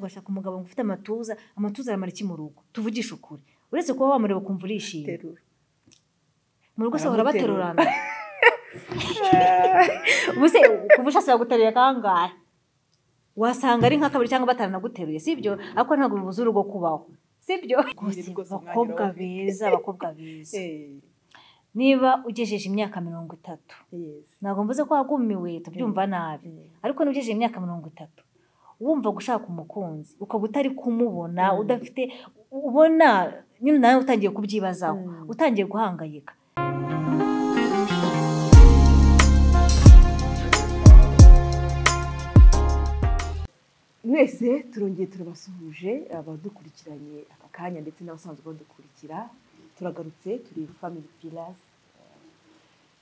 ugashaka umugabo ufite amatuza amatuza aramara iki mu rugo tuvugishe ukuri uretse kuba wamureba ukumva urishimye terura mu rugo se Aramuterura. baterurana ubu se kuva ushaka guterura kangahe wasanga ari nk'akabiri cyangwa bataranaguteruye si ibyo ariko ntabwo bibuza urugo kubaho si byo Rwose, rwose, abakobwa mwanyura beza abakobwa beza Eh, niba ugejeje imyaka mirongo itatu yes. ntabwo mvuze ko wagumiwe tubyumva nabi Eh, ariko n'ugejeje imyaka mirongo itatu wumva gushaka umukunzi ukaba utari kumubona Mm. udafite ubona nyine nawe utangiye kubyibazaho Mm. utangiye guhangayika mwese turongeye turabasuhuje abadukurikiranye aka kanya ndetse n'abasanzwe badukurikira turagarutse turi family pillars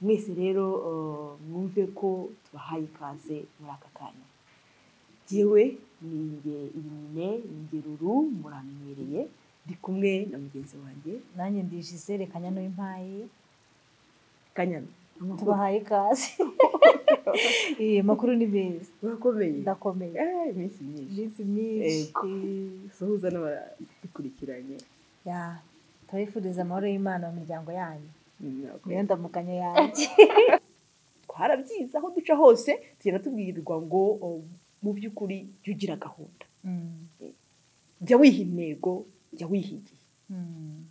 mwese rero eh, mwumve ko tubahaye ikaze muri aka kanya jyewe ni nge irine ngeruru muramenyereye ndi kumwe na mugenzi wanjye nanjye ndi Gisele Kanyana w'impayi kanyana tubahaye ikaze Eh, makuru ni meza urakomeye ndakomeye Eh, iminsi myinshi iminsi myinshi Ego. suhuza n'abadukurikiranye Ya, turabifuriza amahoro y'Imana mu miryango yanyu Murakoze. niyo ndamukanya yanjye twarabyize aho duca hose tugenda tubwirirwa ngo o, mu by'ukuri jya ugira gahunda Mm, jya wiha intego jya wiha igihe mm,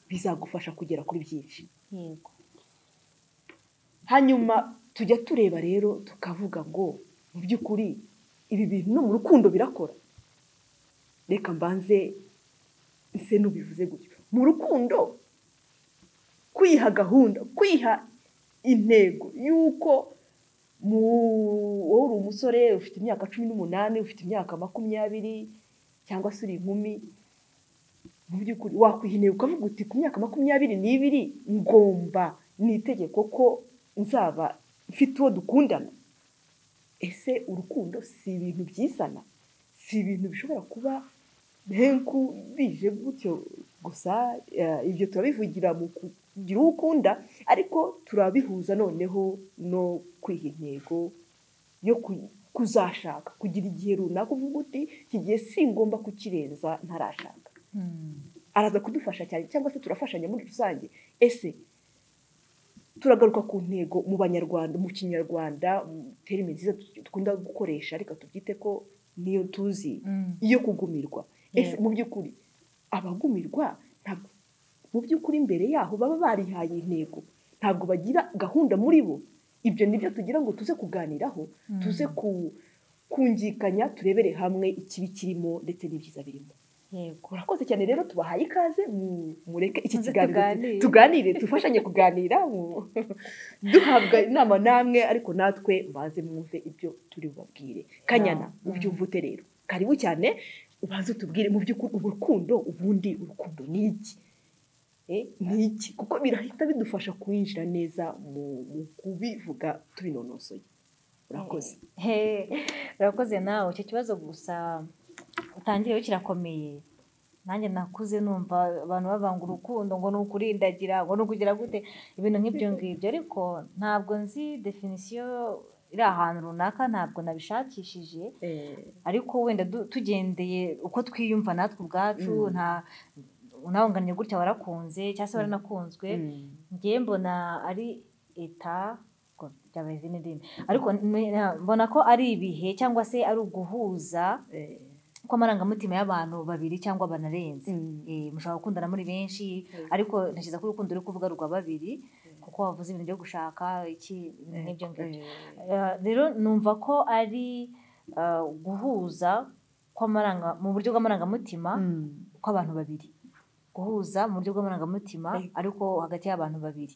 bizagufasha kugera kuri byinshi yego hanyuma tujya tureba rero tukavuga ngo mu by'ukuri ibi bintu no mu rukundo birakora reka mbanze ese n'ubivuze gutyo mu rukundo kwiha gahunda kwiha intego y'uko mu wowe uri umusore ufite imyaka cumi n'umunani ufite imyaka makumyabiri cyangwa se uri inkumi mu by'ukuri wakwiha intego ukavuga uti ku myaka makumyabiri n'ibiri ngomba ni itegeko ko nzaba mfite uwo dukundana ese urukundo si ibintu byisana si ibintu bishobora kuba henku bije gutyo gusa eh, ibyo turabivugira mu kugira uwo ukunda ariko turabihuza noneho no kwiha intego yo ku- kuzashaka kugira igihe runaka uvuga uti iki gihe singomba kukirenza ntarashaka Mm. araza kudufasha cyane cyangwa se turafashanya muri rusange ese turagaruka ku ntego mu banyarwanda mu kinyarwanda mu terime nziza dukunda gukoresha ariko tubyite ko niyo tuzi Mm. iyo kugumirwa ese Yego. mu by'ukuri abagumirwa ntabwo mu by'ukuri imbere yaho baba barihaye intego ntabwo bagira gahunda muri bo ibyo nibyo tugira ngo tuze kuganiraho Mm. tuze ku kumvikanya turebere hamwe ikibi kirimo ndetse n'ibyiza birimo yego murakoze cyane rero tubahaye ikaze mu- mureke iki Maze kiganiro tuganire. tuganire dufashanye kuganira mu- duhabwa inama namwe ariko natwe mbanze mwumve ibyo turi bubabwire kanyana Mm. ubyumva ute rero karibu cyane ubanze utubwire mu by'ukuri urukundo ubundi urukundo ni iki Eh, ni iki kuko birahita bidufasha kwinjira neza mu mu kubivuga tubinonosoye urakoze He, urakoze nawe icyo kibazo gusa utangiriyeho kirakomeye nanjye nakuze numva abantu bavanga urukundo ngo ni ukurindagira ngo ni ukugira gute ibintu nk'ibyo ngibyo ariko ntabwo nzi definisiyo iri ahantu runaka ntabwo nabishakishije ariko wenda du- tugendeye uko twiyumva natwe ubwacu Mm. nta unawunganye gutya warakunze cyangwa se waranakunzwe Mm. ngiye mbona ari eta ko byaba izindi ndimi ariko ni- na- mbona ko ari ibihe cyangwa se ari uguhuza Eh. kw'amarangamutima y'abantu babiri cyangwa banarenze Mm. Eh, mushobora gukundana muri benshi Mm. ariko ntekereza ko urukundo uri kuvuga rwa babiri kuko wavuze ibintu byo gushaka iki ibintu nk'ibyo ngibyo Eh. Eh, rero numva ko ari eh, guhuza kw'amaranga mu buryo bw'amarangamutima Mm. kw'abantu babiri guhuza mu buryo bw'amarangamutima Eh. ariko hagati y'abantu babiri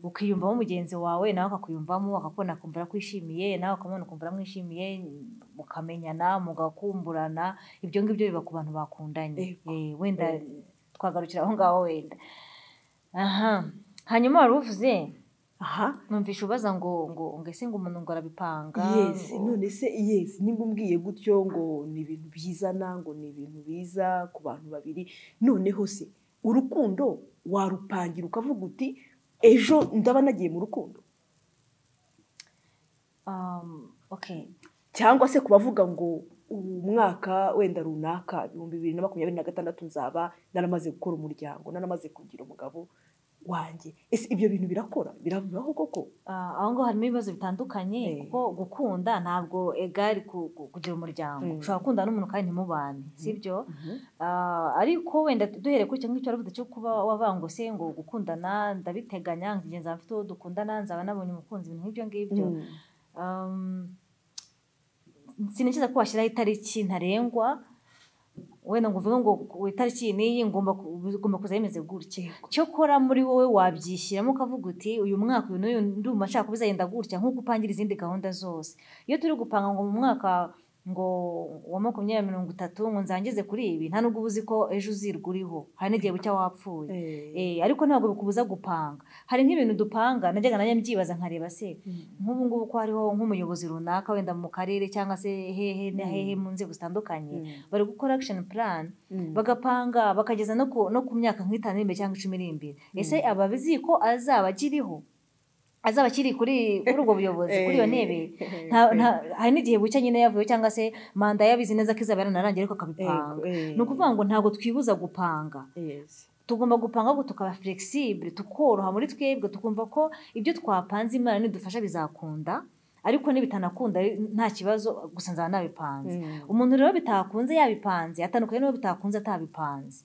ukiyumvamo mugenzi wawe nawe akakuyumvamo akakubona akumva arakwishimiye nawe ukamubona ukumva aramwishimiye mukamenyana mugakumburana ibyo ngibyo biba ku bantu bakundanye Yego. Eh, wenda Eh. twagarukira aho ngaho wenda aha hanyuma wari uvuze aha numvisha ubaza ngo ngo ngo ese ngo umuntu ngo arabipanga yes ngo- none se yes nimba umbwiye gutyo ngo ni ibintu byizana ngo ni ibintu biza ku bantu babiri noneho se urukundo warupangira ukavuga uti ejo ndaba nagiye mu rukundo Um, okay cyangwa se kubavuga ngo umwaka wenda runaka ibihumbi bibiri na makumyabiri na gatandatu nzaba naramaze gukora umuryango naramaze kugira umugabo wanjye ese ibyo bintu birakora birabaho koko Ah, aho ngaho harimo ibibazo bitandukanye Eh. kuko gukunda ntabwo egari ku- ku- kugira umuryango Mm. ushobora gukunda n'umuntu kandi ntimubane sibyo Ah, ariko wenda duhere kuri icyo ngicyo waravuze cyo kuba wavangose ngo gukundana ndabiteganya ngiye nzaba mfite uwo dukundana nzaba nabonye umukunzi ibintu nk'ibyo ngibyo Mm. Um, sinikeza ko washyiraho itariki ntarengwa wenda ngo uvuge ngo ku itariki iyi n'iyi ngomba ku- bigomba kuza bimeze gutya cyokora muri wowe wabyishyiramo ukavuga uti uyu mwaka uyu n'uyu ndumva nshaka kubizagenda gutya nk'uko upangira izindi gahunda zose iyo turi gupanga ngo mu mwaka ngo wa makumyabiri mirongo itatu ngo nzangize kuri ibi nta nubwo uba uzi ko ejo uzirwa uriho hari n'igihe bucya wapfuye Eh, Eh, ariko ntabwo bikubuza gupanga hari nk'ibintu dupanga najyaga nanjye mbyibaza nkareba se Mm. nk'ubu ngubu ko hariho nk'umuyobozi runaka wenda mu karere cyangwa se hehe na hehe mu nzego zitandukanye Mm. bari gukora action plan Mm. bagapanga bakageza no ku, no ku myaka nk'itanu iri imbere cyangwa icumi iri imbere ese ababizi ko azaba akiriho azaba akiri kuri kuri ubwo buyobozi kuri iyo ntebe nta- nta- hari n'igihe bucya nyine yavuyeho cyangwa se manda yabizi neza ko izaba yaranarangiye ariko akabipanga Eh, eh. ni ukuvuga ngo ntabwo twibuza gupanga Yes. tugomba gupanga ahubwo tukaba flexible tukoroha muri twebwe tukumva ko ibyo twapanze imana nidufasha bizakunda ariko nibitanakunda nta kibazo gusa nzaba nabipanze Mm. umuntu rero bitakunze yabipanze atandukanye n'uwo bitakunze atabipanze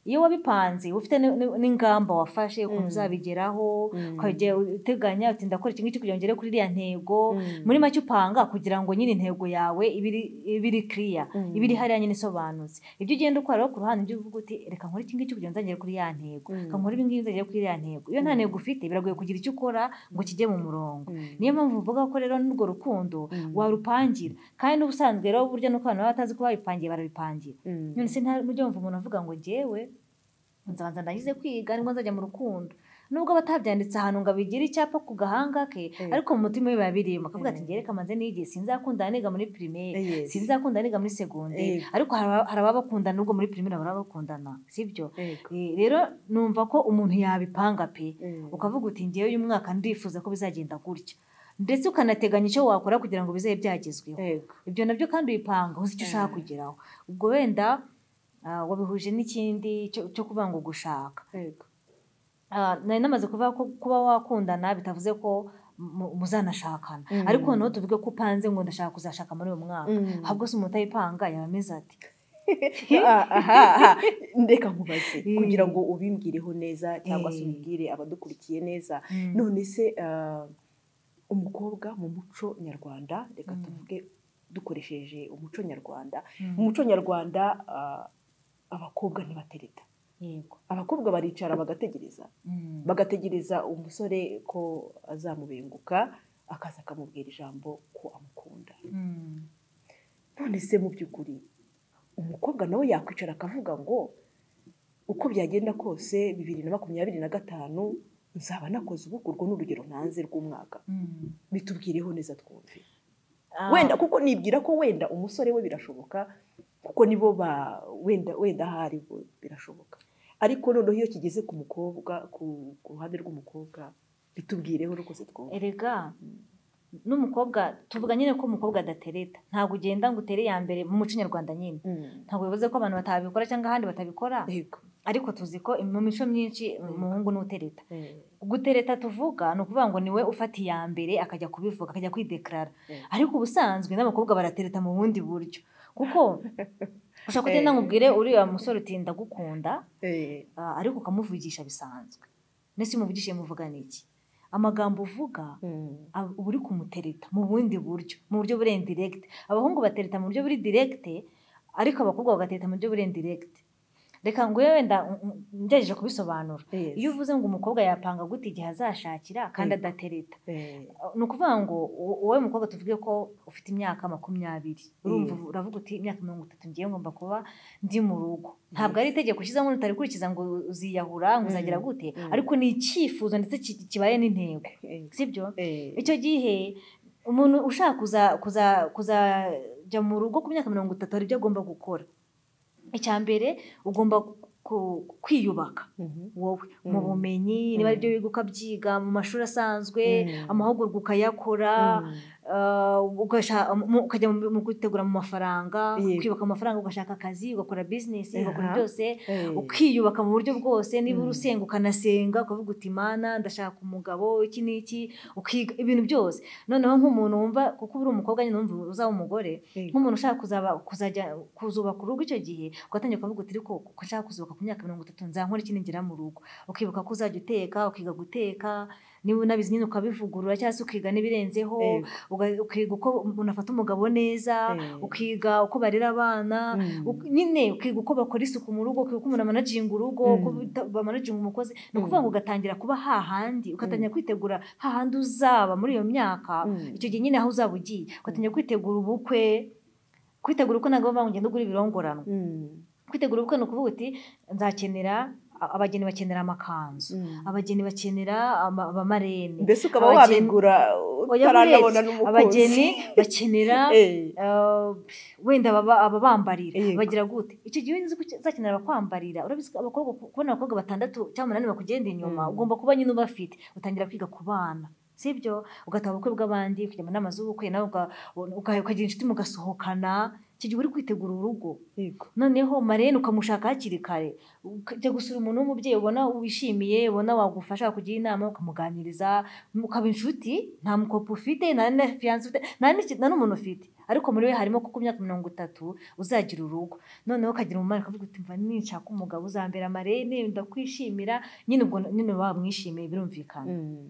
iyo wabipanze uba ufite ni- ni- n'ingamba wafashe ukuntu uzabigeraho ukajya uteganya uti ndakora iki ngiki kugira ngo ngere kuri iriya ntego Mm. muri make upanga kugira ngo nyine intego yawe ibiri ibiri clear Mm. ibiri hariya nyine isobanutse ibyo ugenda ukora rero ku ruhande ibyo uvuga uti reka nkore iki ngiki kugira ngo nzagere kuri ya ntego Mm. reka nkore ibi ngibi nzagere kuri ya ntego iyo nta ntego ufite biragoye kugira icyo ukora ngo kijye mu murongo Mm. niyo mpamvu mvuga ko rero n'urwo rukundo Mm. warupangira kandi n'ubusanzwe rero burya nuko abantu baba batazi ko babipangiye barabipangira Mm. none se nta n'ujya wumva umuntu avuga ngo njyewe nzabanza ndangize kwiga nibwo nzajya mu rukundo nubwo aba atabyanditse ahantu ngo abigire icyapa ku gahanga ke Eh. ariko mu mutima we biba birimo akavuga ati Eh. ngereka manze nigihe sinzakunda niga muri primaire Yes. sinzakunda niga muri segonderi Eh. ariko hari aba- hari ababakundana nubwo muri primaire hari ababakundana sibyo Yego. Eh, rero numva ko umuntu yabipanga pe Mm. ukavuga uti ngewe uyu mwaka ndifuza ko bizagenda gutya ndetse ukanateganya icyo wakora kugira ngo bizabe byagezweho Yego. ibyo nabyo kandi ubipanga uzi icyo ushaka kugeraho ubwo wenda ah, wabihuje n'ikindi cyo- cyo kuvuga ngo gushaka Yego. Ah, nari namaze kuvuga ko kuba wakundana bitavuze ko mu- muzanashakana Mm. ariko noneho tuvuge ko upanze ngo ndashaka kuzashaka muri uyu mwaka Mm. ahubwo se umuntu utayipanga yaba ameze ati Ah, aha, aha. ndeka nkubaze Eh. kugira ngo ubimwireho neza cyangwa se Eh. ubibwire abadukurikiye neza Mm. none se ah, umukobwa mu muco nyarwanda reka Mm. tuvuge dukoresheje umuco nyarwanda Mm. mu muco nyarwanda ah, abakobwa ntibatereta yego abakobwa baricara bagategereza Mm. bagategereza umusore ko azamubenguka akaza akamubwira ijambo ko amukunda Mm. none se mu by'ukuri umukobwa nawe yakwicara akavuga ngo uko byagenda kose bibiri na makumyabiri na gatanu nzaba nakoze ubukwe urwo ni urugero ntanze rw'umwaka Mm. bitubwireho neza twumve Ah, wenda kuko nibwira ko wenda umusore we birashoboka kuko nibo ba wenda wenda aho ari bo birashoboka ariko noneho iyo kigeze ku mukobwa ku, ku ruhande rw'umukobwa bitubwireho rwose twumve erega n'umukobwa tuvuga nyine ko umukobwa adatereta ntabwo ugenda ngo utere iya mbere mu muco nyarwanda nyine Mm. ntabwo bivuze ko abantu batabikora cyangwa ahandi batabikora yego ariko tuzi ko mu mico myinshi umuhungu ni utereta Eh, gutereta tuvuga ni ukuvuga ngo niwe ufata iya mbere akajya kubivuga akajya kwidekarara Mm. ariko ubusanzwe n'abakobwa baratereta mu bundi buryo kuko ushobora kugenda ngo ubwire uriya musore uti ndagukunda eh, ah, ariko ukamuvugisha bisanzwe ndetse iyo umuvugishije muvugana iki amagambo uvuga mm. ab- uba uri kumutereta mu bundi buryo mu buryo buri indiregite abahungu batereta mu buryo buri direkite ariko abakobwa bagatereta mu buryo buri indiregite reka ngo yewe wenda mm, mm, ngerageje kubisobanura Yes. iyo uvuze ngo umukobwa yapanga gute igihe azashakira kandi Yego. adatereta Eh, ni ukuvuga ngo u- wowe mukobwa tuvuge ko ufite imyaka makumyabiri urumva Mm. uravuga uti imyaka mirongo itatu ngiye ngomba kuba ndi mu rugo ntabwo ari itegeko ushyizemo utarikurikiza ngo uziyahura ngo uzagira Mm. gute Mm. ariko ni icyifuzo ndetse ki- kibaye n'intego eh, sibyo eh, icyo gihe umuntu ushaka kuza kuza kuzajya mu rugo ku myaka mirongo itatu hari ibyo agomba gukora icya mbere ugomba ku- kwiyubaka mhm. wowe mu Mm. bumenyi niba ari Mm. byo wiga ukabyiga mu mashuri asanzwe Mm. amahugurwa ukayakora Mm. ah, ugasha- mu- ukajya mu mu kwitegura mu mafaranga Yego. ukiyubaka amafaranga ugashaka akazi ugakora bizinesi ugakora Aha. byose Eh. ukiyubaka mu buryo bwose niba uri Mm. usenga ukanasenga ukavuga uti mana ndashaka umugabo iki n'iki ukiga ibintu byose noneho nk'umuntu wumva kuko uba uri umukobwa nyine wumva uzaba umugore Eh. nk'umuntu ushaka kuzaba kuzajya kuzubaka urugo icyo gihe ugatangira kuvuga uti ariko ko nshaka kuzubaka ku myaka mirongo itatu nzankora iki ningera mu rugo ukibuka ko uzajya uteka ukiga guteka niba unabizi nyine ukabivugurura cyangwa se ukiga n'ibirenzeho Eh. uga- ukiga uko umuntu afata umugabo neza Eh. ukiga uko barera abana Mm. uko- nyine ukiga uko bakora isuku mu rugo ukiga uko umuntu amanaginga urugo Mm. uko bita- bamanaginga umukozi ni ukuvuga Mm. ngo ugatangira kuba hahandi ugatangira kwitegura hahandi uzaba muri iyo myaka Mm. icyo gihe nyine aho uzaba ugiye ugatangira kwitegura ubukwe kwitegura uko ntabwo bavuga ngo ugenda ugura ibirongoranwa Mm. kwitegura ubukwe ni ukuvuga uti nzakenera a- abageni bakenera amakanzu Mm. abageni bakenera ama- abamarene mbese ukaba Abageni- wabigura Oya, utaranabona buretse. n'umukunzi abageni bakenera Eh. eh, wenda baba- ababambarira Yego. bagira gute icyo gihe uzi ko uzakenera abakwambarira urabizi ko abakobwa kubona abakobwa batandatu cyangwa umunani bakugenda inyuma Mm. ugomba kuba nyine ubafite utangira kwiga ku bana sibyo ugataha ubukwe bw'abandi ukajya mu nama z'ubukwe nawe uga- uga- ukagira inshuti mugasohokana icyo gihe uri kwitegura urugo Yego. noneho marene ukamushaka hakiri kare ukajya gusura umuntu w'umubyeyi ubona wishimiye ubona wagufasha kugira inama ukamuganiriza ukaba inshuti nta mukopo ufite nta na fiyanse ufite nta n'iki- nta n'umuntu ufite ariko muri we harimo kuko imyaka mirongo itatu uzagira urugo noneho ukagira umumaro ukavuga uti mva ninshaka umugabo uzambera marene ndakwishimira nyine ubwo nyine wamwishimiye birumvikana Mm.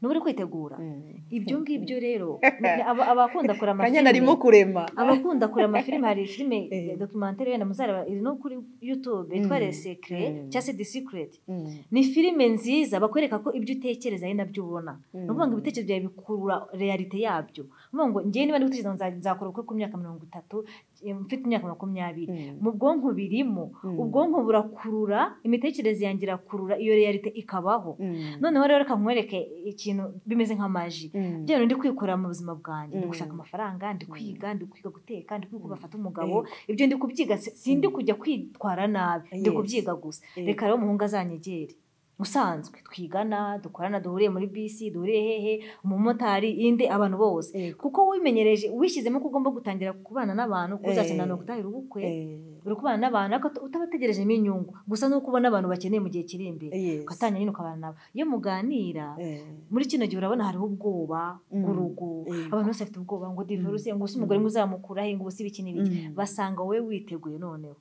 n'uba uri kwitegura Mm. ibyo ngibyo rero ni- aba- abakunda kureba kanya narimo kurema abakunda kureba amafilime hari filime Eh. documentary wenda muzareba iri no kuri youtube yitwa Mm. le secret Mm. cyangwa se the secret Mm. ni filime nziza bakwereka ko ibyo utekereza ari nabyo ubona ni ukuvuga ngo ibitekerezo byawe bikurura realite yabyo ni ukuvuga ngo njyewe niba ndi gutekereza ngo nza- nzakora ubukwe ku myaka mirongo itatu eh, mfite imyaka makumyabiri Mm. mu bwonko birimo Mm. ubwonko burakurura imitekerereze yanjye irakurura iyo realite ikabaho Mm. noneho rero reka nkwereke ikintu bimeze nk'amaji Mm. bya bintu ndi kwikora mu buzima bwanjye ndi Mm. gushaka amafaranga ndi kwiga ndi kwiga guteka ndi kwiga Mm. bafata umugabo ibyo ndi kubyiga si- sindi kujya kwitwara nabi ndi Yes. kubyiga gusa Yego. reka rero umuhungu azanyegere usanzwe twigana dukorana duhuriye muri bisi duhuriye hehe umumotari inde abantu bose Yego. kuko wimenyereje wishyizemo ko ugomba gutangira kubana n'abantu kuko Eh. uzakenera no gutahira ubukwe Eh. uri kubana n'abantu ariko utabategerejemo inyungu gusa nuko ubona abantu bakeneye mu gihe kiri imbere Yes. ugatangira nyine ukabana nabo iyo muganira Eh. muri kino gihe urabona hariho ubwoba Mm. urugo Yego. abantu bose bafite ubwoba ngo divorce ngo se umugore ngo uzamukuraho ngo ubu si ibiki n'ibiki Mm. basanga wowe witeguye noneho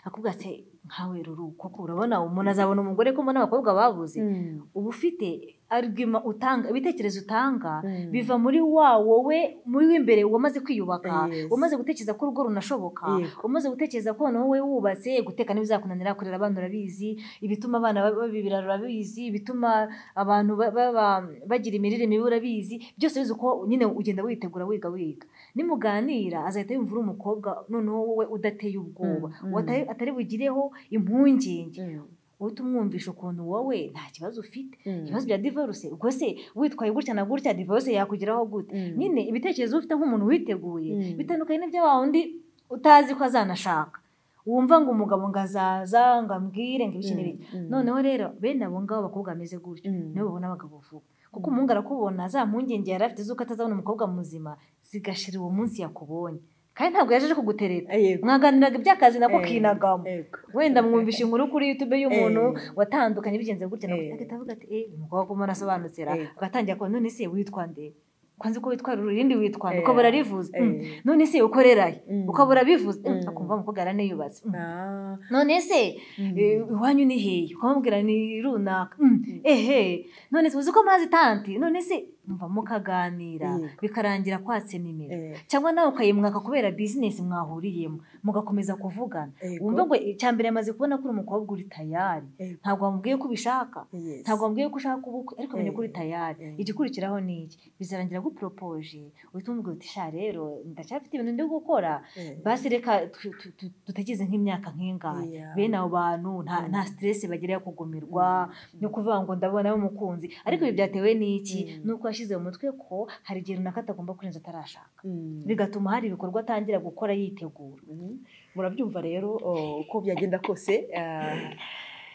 akubwira ati nkawe ruru koko urabona umuntu azabona umugore ko mbona abakobwa babuze Mm. uba ufite argument utanga ibitekerezo utanga Mm. biva muri wa wowe muri w'imbere wamaze kwiyubaka Yes. wamaze gutekereza ko urugo runashoboka Yego. umaze gutekereza ko noneho wowe wubatse guteka ntibizakunanira kurera abana urabizi ibituma abana babibira urabizi ibituma abantu ba- baba- bagira imirire mibi urabizi byose bizi uko nyine ugenda witegura wiga wiga nimuganira azahita yumva uri umukobwa noneho wowe udateye ubwoba Mm, mm. Watari- atari bugireho impungenge Mm. uhita umwumvisha ukuntu wowe nta kibazo ufite Mm. ibibazo bya divorce ubwo se witwaye gutya na gutya divorce yakugeraho gute Mm. nyine ibitekerezo ufite nk'umuntu witeguye Mm. bitandukanye n'ibya wa wundi utazi ko azanashaka wumva ngo umugabo ngo azaza ngo ambwire ngo ibiki Mm. n'ibiki Mm. noneho rero bene abo ngabo abakobwa bameze gutyo Mm. nibo babona abagabo vuba kuko umuhungu arakubona za mpungenge yari afite z'uko atazabona umukobwa muzima zigashira uwo munsi yakubonye kandi ntabwo yaje aje kugutereta Eh, Yego. mwaganiraga iby'akazi nako Eh, kinagamo Yego. wenda mwumvisha inkuru kuri youtube y'umuntu Eh. watandukanye bigenze gutya Eh. nabwo agahita avuga ati eh uyu mukobwa umuntu arasobanukira Eh. agatangira kuba none se witwa nde ko nzi ko witwa ruru irindi witwa nde Eh. uko burarivuze Eh. Mm. none se ukorerahe Mm. uko burabivuze Mm. Mm. akumva umukobwa yaraniyubatse Mm. Ah. none se Mm. eh, iwanyu ni hehe ukamubwira ni runaka Mm. ehe none se uzi ko mazi tanti none se numva mukaganira Eh. bikarangira kwatse nimero Eh. cyangwa nawe ukayimwaka kubera bizinesi mwahuriyemo mugakomeza kuvugana Yego. wumva ngo icya mbere yamaze kubona ko uri umukobwa uri tayari Yego. ntabwo wamubwiye ko ubishaka Yes. ntabwo wamubwiye ko ushaka ubukwe ariko amenye ko uri Eh, tayari eh. igikurikiraho ni iki bizarangira aguporopoje uhita umubwira uti sha rero ndacyafite ibintu ndi gukora Eh. basi reka tu- tu- tu- dutegereze nk'imyaka nk'ingahe Yeah. bene abo bantu nta Mm. nta stress bagira yo kugumirwa no kuvuga ngo ndabona nawe umukunzi ariko ibi Mm. byatewe n'iki Mm. ni uko yashyize mu mutwe ko hari igihe runaka atagomba kurenza atarashaka Mm. bigatuma hari ibikorwa atangira gukora yitegura Mhm. murabyumva rero oh, uko byagenda kose ah,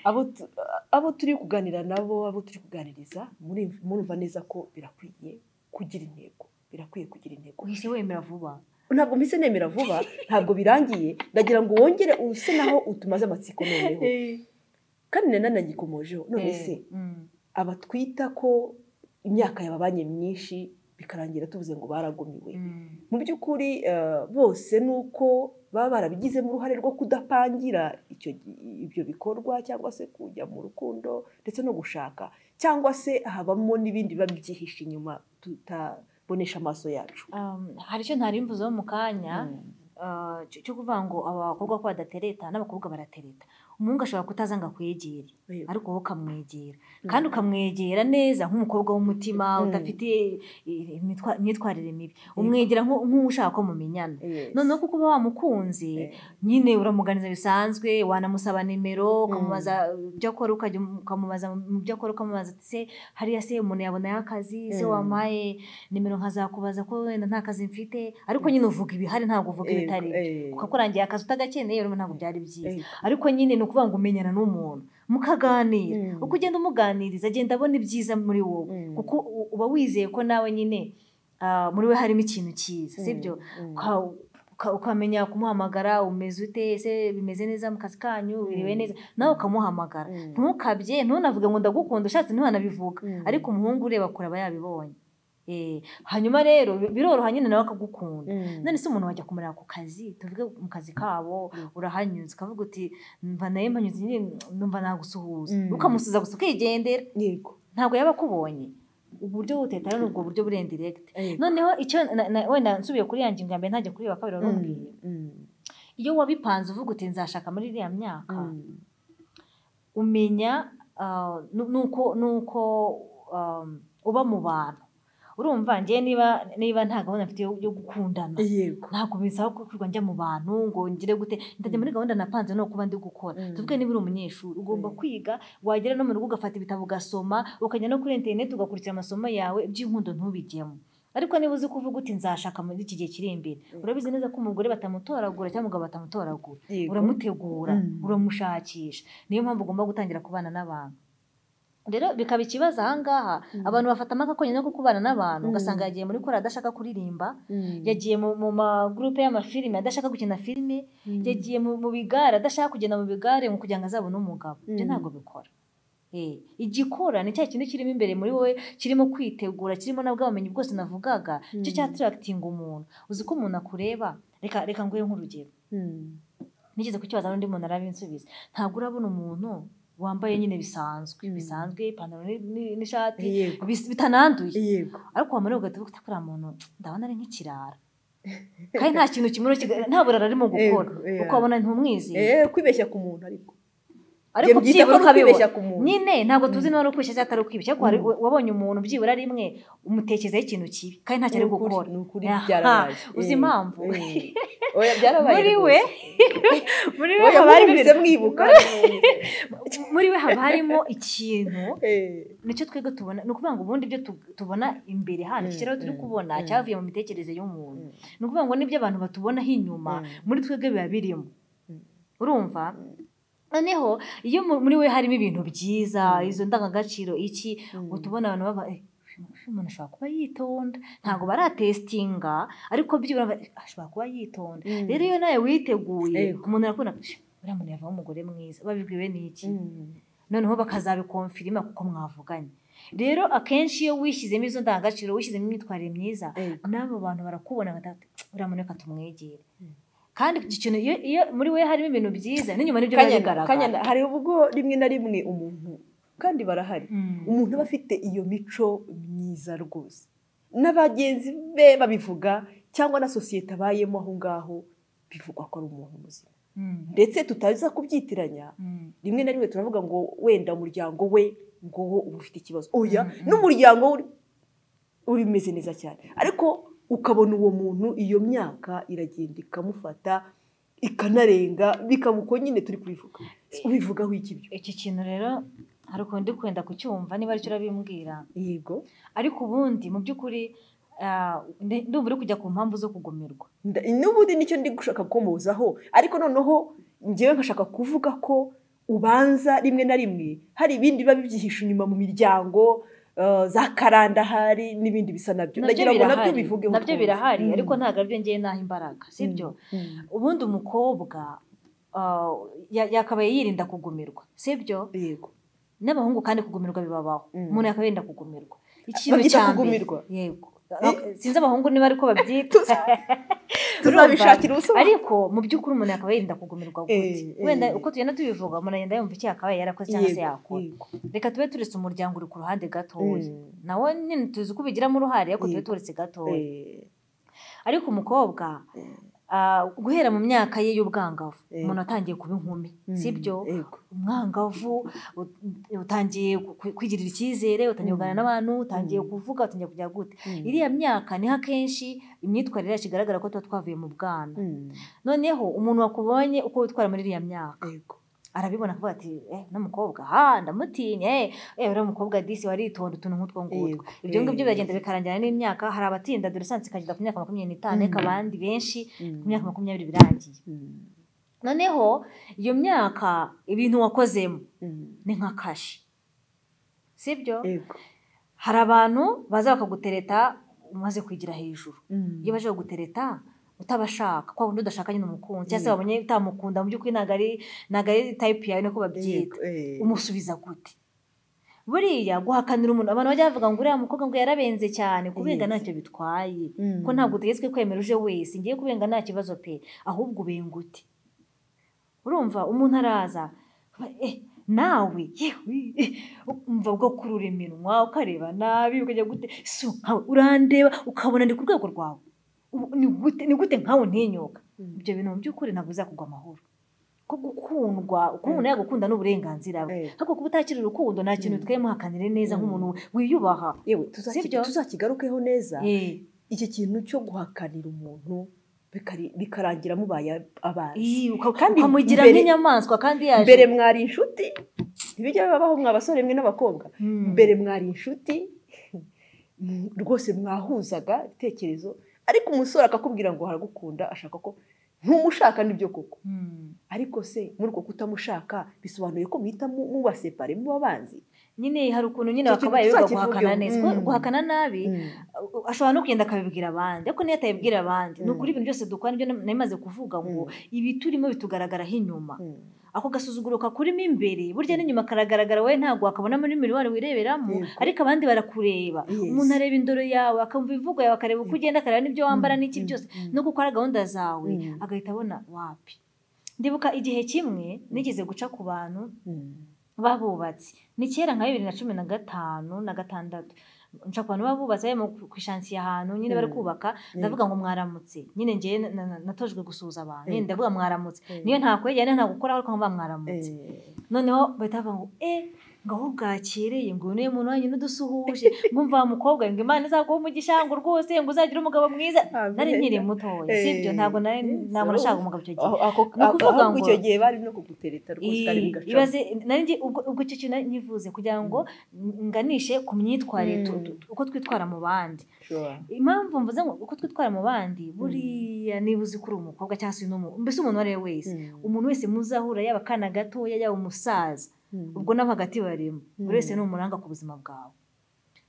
abo tu- abo turi kuganira nabo abo turi kuganiriza muri- murumva neza ko birakwiye kugira intego birakwiye kugira intego uhise wemera vuba ntabwo mpise nemera vuba ntabwo birangiye ndagira ngo wongere use naho utumaze amatsiko noneho kandi na none nagikomojeho none se Mm. abatwita ko imyaka yababanye myinshi bikarangira tuvuze ngo baragumiwe Mm. mu by'ukuri eh, bose ni uko baba barabigizemo uruhare rwo kudapangira icyo ibyo bikorwa cyangwa se kujya mu rukundo ndetse no gushaka cyangwa se habamo n'ibindi biba byihishe inyuma tutabonesha amaso yacu Um, hari icyo ntari mvuzeho mu kanya Mm. uh, cyo cyo kuvuga ngo abakobwa ko badatereta n'abakobwa baratereta umuhungu ashobora kutaza ngo akwegere Yego. ariko wowe ukamwegera kandi ukamwegera neza nk'umukobwa w'umutima Mm. udafite eh, imitwa- imyitwarire mibi umwegera nk'u- nk'ushaka ko mumenyana Yes. noneho kuko uba wamukunze Eh. nyine uramuganiza bisanzwe wanamusaba nimero ukamubaza ibyo akora ukajya umu- ukamubaza mu byo akora ukamubaza uti se hariya se umuntu yabonayo akazi se Mm. wampaye nimero nkazakubaza ko wenda nta kazi mfite ariko nyine uvuga ibihari ntabwo uvuga Yego, ibitari byo. eh. ukakurangira akazi utagakeneye urumva ntabwo byari byiza Yego. ariko nyine ni ukuvuga ngo umenyana n'umuntu mukaganira Mm. uko ugenda umuganiriza agenda abona ibyiza muri wowe Mm. kuko u- uba wizeye ko nawe nyine ah, muri we harimo ikintu cyiza sibyo Mm. uka- uka- ukamenya kumuhamagara umeze ute ese bimeze neza mu kazi kanyu biriwe Mm. neza nawe ukamuhamagara Mm. ntukabye ntunavuge ngo ndagukunda ushatse ntiwanabivuga Mm. ariko umuhungu ureba kure aba yabibonye Eh, hanyuma rero bi- biroroha nyine nawe akagukunda Mm. none se umuntu wajya kumureba ku kazi tuvuge mu kazi kabo Mm. urahanyuze ukavuga uti mva nawe mpanyuze nyine numva nagusuhuza Mm. ukamusuza gusa ukigendera Yego. ntabwo yaba akubonye uburyo buteta ni ubwo buryo buri indiregiti Yego. noneho icyo na- na- wenda nsubiye kuri ya ngingo ya mbere ntajya kuri iyo ya kabiri wari umbwiye Mm. Mm. iyo wabipanze uvuga uti nzashaka muri iriya myaka Mm. umenya ah, nu- nuko nuko um, uba mu bantu urumva njye niba niba nta gahunda mfite yo yo gukundana Yego. ntabwo bisaba ko kwirirwa njya mu bantu ngo ngire gute ndajya muri gahunda napanze no kuba ndi gukora Mm. tuvuge niba uri umunyeshuri ugomba Mm. kwiga wagera no mu rugo ugafata ibitabo ugasoma ukajya no kuri interineti ugakurikira amasomo yawe iby'inkundo ntubijyemo ariko niba uzi kuvuga uti nzashaka muri iki gihe kiri imbere Mm. urabizi neza ko umugore batamutoragura cyangwa umugabo batamutoragura Yego. uramutegura Mm. uramushakisha niyo mpamvu ugomba gutangira kubana n'abantu rero bikaba ikibazo ahangaha Mm. abantu bafata amakonye no kubana n'abantu Mm. ugasanga yagiye muri kora adashaka kuririmba Mm. yagiye mu, mu magurupe y'amafilime adashaka gukina filime Mm. yagiye mu, mu bigare adashaka kugenda mu bigare ngo kugira ngo azabone umugabo ibyo Mm. ntabwo bikora Eh, igikora ni cya kintu kirimo imbere muri wowe kirimo kwitegura kirimo na bwa bumenyi bwose navugaga icyo Mm. cyatirakitinga umuntu uzi ko umuntu akureba reka reka nguhe nk'urugero Mm. nigeze kukibaza n'undi muntu arabinsubiza ntabwo urabona umuntu wambaye nyine bisanzwe Mm. bisanzwe ipantaro ni- ni- n'ishati Yego. bis- bitananduye Yego. ariko wamara ugahita ufite kuriya muntu ndabona ari nk'ikirara kandi nta kintu kimuriho kiga- nta burara arimo gukora Yego, yeah. kuko wabona ntumwizeye Eh, kwibeshya ku muntu ariko. ariko Ibyo byitwa byibura ari ukwibeshya ukabibona ku muntu. nyine ntabwo tuzi niba ari ukwishyira cyangwa atari ukwibeshya ariko hari- Mm. wabonye umuntu byibura rimwe umutekerezaho ikintu kibi kandi ntacyo ari Nukuri- gukora nukuri Aha, byarabaje. uzi Eh, impamvu? eh. Oya, byarabaye muri rwose. we muri we Oya, haba harimo mwumvise mwibuka. muri we haba harimo ikintu Eh, nicyo twebwe tubona ni ukuvuga ngo ubundi ibyo tu- tubona imbere hano Mm, iki rero turi mm, kubona mm. cyavuye mu mitekerereze y'umuntu Mm. ni ukuvuga ngo n'ibyo abantu batubonaho inyuma Mm. muri twebwe biba birimo Mm. urumva noneho iyo mu- muri we harimo ibintu byiza Mm. izo ndangagaciro iki Mm. ngo tubona abantu baba "Eh, uyu umuntu ashobora kuba yitonda ntabwo baratesitinga ariko byibura ba- ashobora kuba yitonda Mm. rero iyo nawe witeguye Yego. umuntu arakubona "Shh, uriya muntu yavamo umugore mwiza babibwiwe n'iki Mm. noneho bakazabikomfirima kuko mwavuganye rero akenshi iyo wishyizemo izo ndangagaciro wishyizemo imyitwarire myiza Yego. n'abo bantu barakubona batatu uramuneka tumwegere Mm. kandi iki kintu iyo, iyo muri we harimo ibintu byiza n'inyuma nibyo biba Kanyana- bigaragara kanyana, hari ubwo rimwe na rimwe umuntu kandi barahari Mm. umuntu aba afite iyo mico myiza rwose n'abagenzi be babivuga cyangwa na sosiyete abayemo aho ngaho bivugwa ko ari umuntu muzima Mm. ndetse tutaza kubyitiranya Mm. rimwe na rimwe turavuga ngo wenda umuryango we ngo wo uba ufite ikibazo oya Mm, mm. n'umuryango we uri- uri umeze neza cyane ariko ukabona uwo muntu iyo myaka iragenda ikamufata ikanarenga bikamuko nyine turi kubivuga ubivugaho iki byo iki kintu rero hari ukuntu ndi kwenda kucyumva niba aricyo urabimbwira yego ariko ubundi mu by'ukuri ah, ndi- ndumva uri kujya ku mpamvu zo kugumirwa Nda- n'ubundi nicyo ndi gushaka gukomozaho ariko noneho ngewe nkashaka kuvuga ko ubanza rimwe na rimwe hari ibindi biba bibyihishe inyuma mu miryango eh, za karanda ahari n'ibindi bisa nabyo ndagira ngo nabyo bivugeho nabyo utwumva. birahari Mm. ariko ntabwo aribyo ngewe naha imbaraga sibyo Mm. ubundi umukobwa ah, ya- yakabaye yirinda kugumirwa sibyo yego n'abahungu kandi kugumirwa bibabaho Mm. umuntu yakabaye yirinda kugumirwa ikintu Babyita cya mbere kugumirwa? yego sinzi abahungu niba ariko babyita tuzabishakira ubusobanuro ariko mu by'ukuri umuntu yakabaye yirinda kugumirwa gute Eh, eh. wenda uko tugenda tubivuga umuntu agenda yumva icyo yakabaye yarakoze cyangwa se Yego, yakora yego. reka tube turetse umuryango uri ku ruhande gatoya Mm. nawe nyine tuzi ko ubigiramo uruhare ariko tube Yego. turetse gatoya Eh, ariko umukobwa Mm. ah, guhera mu myaka ye y'ubwangavu Eh. umuntu atangiye kuba inkumi mm, sibyo yego. umwangavu ut- utangiye ku- kwigirira icyizere utangiye Mm. kuganira n'abantu utangiye Mm. kuvuga utangiye kujya gute Mm. iriya myaka niho akenshi imyitwarire yacu igaragara ko tuba twavuye mu bwana Mm, noneho umuntu wakubonye uko witwara muri iriya myaka yego. arabibona akavuga ati eh n'umukobwa ha ndamutinye eh eh uriya mukobwa disi waritonda utuntu nk'utwo ngutwo Yego, ibyo ngibyo eh. biragenda bikarangira n'imyaka hari abatinda dore sansi ikagenda ku myaka makumyabiri n'itanu ariko Mm. abandi benshi ku Mm, myaka makumyabiri birangiye mm, noneho iyo myaka ibintu wakozemo mm, ni nka kashi sibyo yego. hari abantu baza bakagutereta umaze kwigira hejuru Mm, iyo baje kugutereta utabashaka kwa kundi udashaka nyine umukunzi cyangwa se wabonye utamukunda mu by'ukuri ntabwo ari ntabwo ari tayipu yawe niko babyita yego, eh. umusubiza gute buriya guhakanira umuntu abantu bajya bavuga ngo uriya mukobwa ngo yarabenze cyane kubenga Yes. ntacyo bitwaye Mm. ko ntabwo utegetswe kwemera uje wese ngiye kubenga nta kibazo pe ahubwo ubenga ute urumva umuntu araza eh, nawe yewe eh, umva bwo kurura iminwa ukareba nabi ukajya gute so nkawe urandeba ukabona ndi ku rwego rwawe Ubu ni gute- ni gute nkawe ntinyuka Mm. ibyo bintu mu by'ukuri ntabwo bizakugwa amahoro ko gukundwa uko umuntu yagukunda ni uburenganzira bwe Eh. ariko kuba utakiri urukundo nta kintu Mm. twe muhakanire neza Mm. nk'umuntu wiyubaha yewe tuzaki- Sibyo? tuzakigarukeho neza Eh, iki kintu cyo guhakanira umuntu bikari- bikarangira mubaye abanzi eh, uka- Kandi ukamugira mbere- nk'inyamaswa kandi yaje mbere mwari inshuti ntibijya bibabaho mwa basore mwe n'abakobwa Mm. mbere mwari inshuti mm, rwose mwahuzaga ibitekerezo ariko umusore akakubwira ngo haragukunda ashaka ko ntumushaka nibyo koko Mm. ariko se muri uko kutamushaka bisobanuye ko muhita mu- mubasepare muba abanzi nyine hari ukuntu nyine Icyo bakabaye kintu biga tuzakivugeho. guhakana neza Mm. Guha- guhakana nabi uh, ashobora no kugenda akabibwira abandi ariko niyo atabibwira abandi ni Mm. ukuri ibintu byose dukora nibyo nari maze kuvuga ngo ibi turimo bitugaragaraho inyuma Mm. ako gasuzuguro kakurimo imbere burya n'inyuma karagaragara wowe ntabwo wakabona muri mirwari wireberamo Yego. ariko abandi barakureba Yes. umuntu areba indoro yawe akumva imvugo yawe akareba uko ugenda akareba n'ibyo wambara Mm, n'iki mm, byose mm. no gukora gahunda zawe Mm. agahita abona wapi ndibuka igihe kimwe nigeze guca ku bantu Mm. babubatsi ni kera nka bibiri na cumi na gatanu na gatandatu nshaka abantu babubatsi barimo ku- ku ishansiye ahantu nyine bari Mm. kubaka ndavuga ngo mwaramutse nyine njyewe na- na- na- natojwe gusuhuza abantu nyine Mm. ndavuga mwaramutse Mm. niyo nta kwegera nta gukora ariko mba mwaramutse Eh, noneho bahita bavuga ngo eh ngo aho bwakereye ngo uyu niwe muntu wanyu n'udusuhuje ngo umva wa mukobwa ngo imana izaguha umugisha ngo rwose ngo uzagire umugabo mwiza Amen. nari nkiri mutoya sibyo Eh, ntabwo nari yes, ntabwo nashakaga urumva. umugabo icyo gihe aho ako- Ni ukuvuga ahubwo ngo- icyo gihe bari no kugutereta rwose kandi Ii, bigacamo. ibaze nanjye ubwo ubwo icyo kintu nari nkivuze kugira ngo nganishe ku myitwarire tu- Mm. tu- uko twitwara mu bandi Sure. impamvu mvuze ngo uko twitwara mu bandi buriya niba uzi ko uri umukobwa cyangwa se n'umuntu mbese umuntu uwo ari we wese Mm. umuntu wese muzahura yaba akana gatoya yaba umusaza Mm. ubwo nabo hagati barimo buri wese Mm. ni umuranga ku buzima bwawe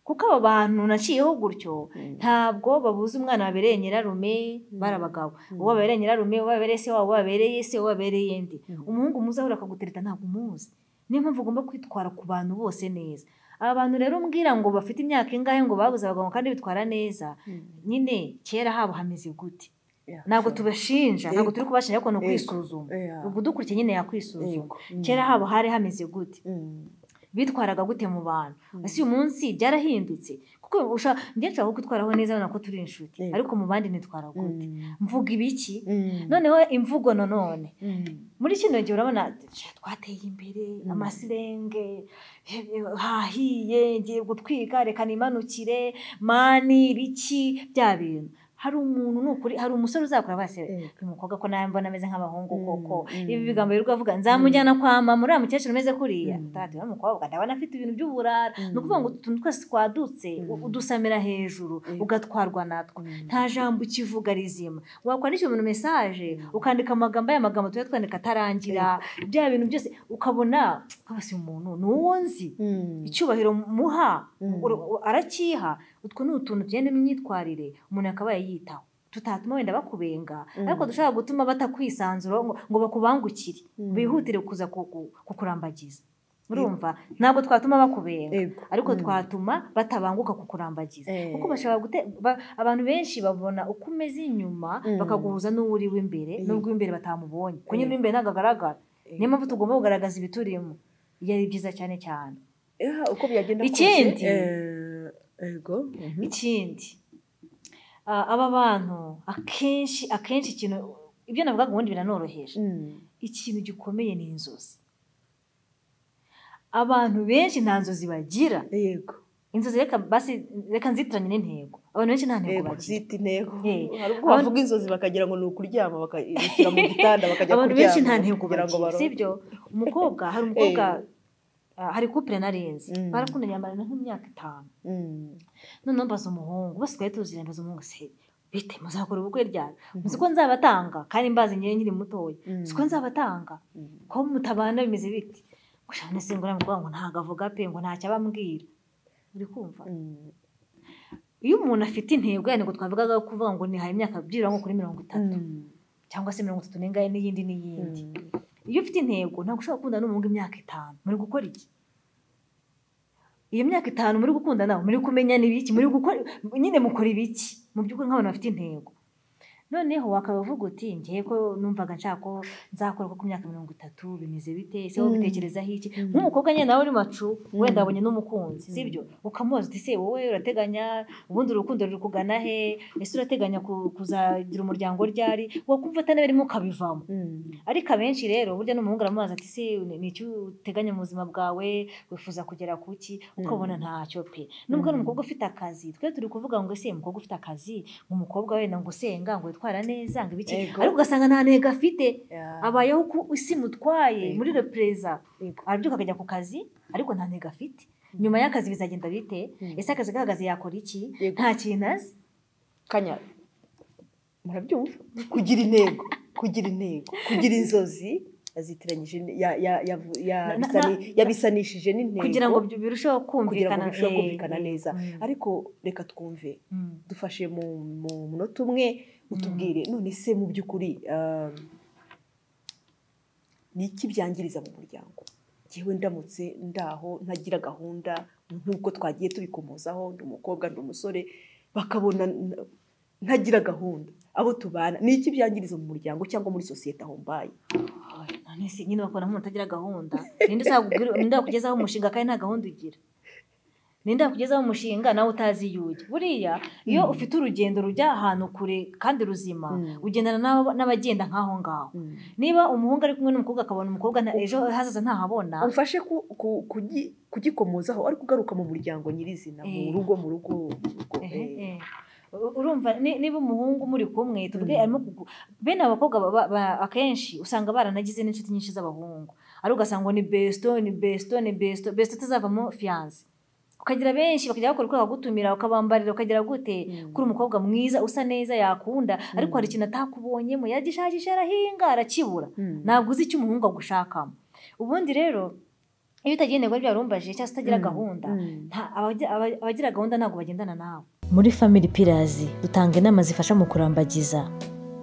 kuko abo bantu naciyeho gutyo Mm. ntabwo babuze umwana wabereye nyirarume bari abagabo Mm. uwo babereye nyirarume uwo babereye se wabo uwo babereye se uwo babereye ndi Mm. umuhungu muzi ahura akagutereta ntabwo umuzi niyo mpamvu ugomba kwitwara ku bantu bose neza aba bantu rero umbwira ngo bafite imyaka ingahe ngo babuze abagabo kandi bitwara neza Mm. nyine kera habo hameze gute Yeah, ntabwo sure. tubashinja ntabwo turi kubashinja ariko ni Yego. ukwisuzuma Yeah. ubwo udukurikiye nyine yakwisuzuma Yego. Mm. kera habo hari hameze gute Mm. bitwaraga gute mu bantu Mm. ese uyu munsi byarahindutse kuko usha- njye nshaka kwitwaraho neza nako turi inshuti Yego. ariko mu bandi nitwara gute Mm. mvuga ibiki Mm. noneho imvugo nanone Mm. muri kino gihe urabona sha, twateye imbere Mm. amasirenge eh, eh, hahiye ngiye gutwika reka nimanukire mani ibiki bya bintu hari umuntu ni ukuri hari umusore uzakora base Mm. uyu mukobwa ko nawe mbona ameze nk'abahungu Mm, koko mm. ibi bigambo birirwa avuga nzamujyana kwa mama uriya mukecuru umeze kuriya Mm. utahati uriya mukobwa ndabona afite ibintu by'uburara Mm. ni ukuvuga ngo utuntu twose twadutse u- Mm. udusamira hejuru Mm. ugatwarwa natwo Mm. nta jambo ukivuga rizima wakwandikira umuntu mesaje ukandika amagambo aya magambo tuba twandika atarangira bya bintu byose ukabona kabasi umuntu ni uwo nzi Mm. icyubahiro muha Mm. ur- u- arakiha utwo ni utuntu tugenda n'imyitwarire umuntu akaba yayitaho tutatuma wenda bakubenga Mm. ariko dushobora gutuma batakwisanzura ngo, ngo bakubangukire Mm. bihutire kuza ku- ku- kukurambagiza urumva ntabwo twatuma bakubenga Ego. ariko Mm. twatuma batabanguka kukurambagiza Eh. kuko bashobora gute ba- abantu benshi babona uko umeze inyuma Mm. bakaguhuza n'uwo uri w'imbere Eh. n'ubwo imbere batamubonye kuko nyine Eh. imbere ntabwo agaragara Eh. niyo mpamvu tugomba kugaragaza ibiturimo ibyo ari byiza cyane cyane Eh, uko byagenda Ikindi. kose, eh, ego Mhm. ikindi ah, aba bantu akenshi akenshi ikintu ibyo navugaga ubundi biranoroheje Mm. ikintu gikomeye ni inzozi abantu benshi nta nzozi bagira yego inzozi reka basi reka nzitiranye n'intego abantu benshi nta ntego yego bagira zita intego Eh. hari ubwo Abantu- bavuga inzozi bakagira ngo ni ukuryama bakayishyira mu gitanda bakajya abantu benshi nta kuryama ntego kugira ngo bagira baronke. sibyo umukobwa hari umukobwa Eh. ah, hari couple narenze Mm. barakundanye bamarana nk'imyaka itanu Mm. noneho mbaza umuhungu bose twari tuziranye mbaza umuhungu se bite muzakora ubukwe ryari muzi ko nzabatanga kandi mbazi ngewe nkiri mutoya Mm. muzi ko nzabatanga Mm. ko mutabana bimeze biti gusa none se ngo uriya mukobwa ngo ntago avuga pe ngo ntacyo abambwira uri kumva Mm. iyo umuntu afite intego yani ngo twavugaga ko kuvuga ngo ni hari imyaka byibura nko kuri mirongo itatu Mm. cyangwa se mirongo itatu n'ingahe n'iyindi n'iyindi Mm. iyo ufite intego ntabwo ushobora gukunda n'umuhungu imyaka itanu muri gukora iki iyo myaka itanu muri gukunda nawe muri kumenya n'ibiki muri gukora nyine mukora ibiki mu by'ukuri nk'abantu bafite intego noneho wakaba uvuga uti ngewe ko numvaga nshaka ko nzakora ko ku myaka mirongo itatu bimeze bite ese wowe Mm. ubitekerezaho iki Mm. nk'umukobwa nyine nawe uri macu wenda Mm. wabonye n'umukunzi sibyo ukamubaza uti se wowe urateganya ubundi urukundo ruri kugana he ese urateganya ku- kuzagira umuryango ryari wakumva atanaberimo ukabivamo Mm. ariko abenshi rero burya n'umuhungu aramubaza ati se ni- ni icyo uteganya mu buzima bwawe wifuza kugera ku ki ukabona ntacyo pe nubwo ari umukobwa ufite akazi twe turi kuvuga ngo ese umukobwa ufite akazi umukobwa wenda ngo usenga ngo witwara neza ngo ibiki Yego. ariko ugasanga nta ntego afite Yeah. abayeho uko isi mutwaye Yego. muri repreza Yego. arabyuka akajya ku kazi ariko nta ntego afite nyuma y'akazi bizagenda bite Mm. ese akazi gahagaze yakora iki Yego. nta kintu azi kanya murabyumva kugira intego kugira intego kugira inzozi yazitiranyije ni- ya- ya- yavu- Na- ya- na- bisani- yabisanishije n'intego kugira ngo birusheho kugira ngo kumvikana birusheho eh, kumvikana eh, neza mm, ariko reka twumve mm. dufashe mu mu munota umwe utubwire none se mu by'ukuri um, ni iki byangiriza mu muryango ngewe ndamutse ndaho ntagira gahunda nk'uko twagiye tubikomozaho ndi umukobwa ndi umusore bakabona n- ntagira gahunda abo tubana ni iki byangiriza mu muryango cyangwa muri sosiyete aho mbaye none se nyine bakora nk'umuntu utagira gahunda ninde uzakubwira- ninde wakugezaho umushinga kandi nta gahunda ugira ninde wakugezaho umushinga nawe utazi iyo ujya buriya iyo Mm. ufite urugendo rujya ahantu kure kandi ruzima Mm. ugendana n'abo- n'abagenda nk'aho ngaho niba umuhungu ari kumwe n'umukobwa akabona umukobwa nta- ejo hazaza ntahabona umfashe ku- ku- kugi- kugikomozaho ariko ugaruka mu muryango nyirizina mu Eh. rugo mu rugo mu rugo, Ehe, eh. eh. U- urumva ni- niba umuhungu muri kumwe tuvuge Mm. arimo kugu- bene abakobwa ba- ba- akenshi usanga baranagize n'inshuti nyinshi z'abahungu ari ugasanga ngo ni besto ni besto ni besto besto itazavamo fiyanse ukagira benshi bakajya bakora uko bagutumira ukabambarira ukagira gute Mm. kuri umukobwa mwiza usa neza yakunda ariko Mm. hari ikintu atakubonyemo yagishakisha arahinga arakibura Mm. ntabwo uzi icyo umuhungu agushakamo ubundi rero iyo utagira intego y'ibyo warumbaje cyangwa se utagira Mm. gahunda Mm. nta- abagira aba- abagira gahunda ntabwo bagendana nawe muri family pillars dutanga inama zifasha mu kurambagiza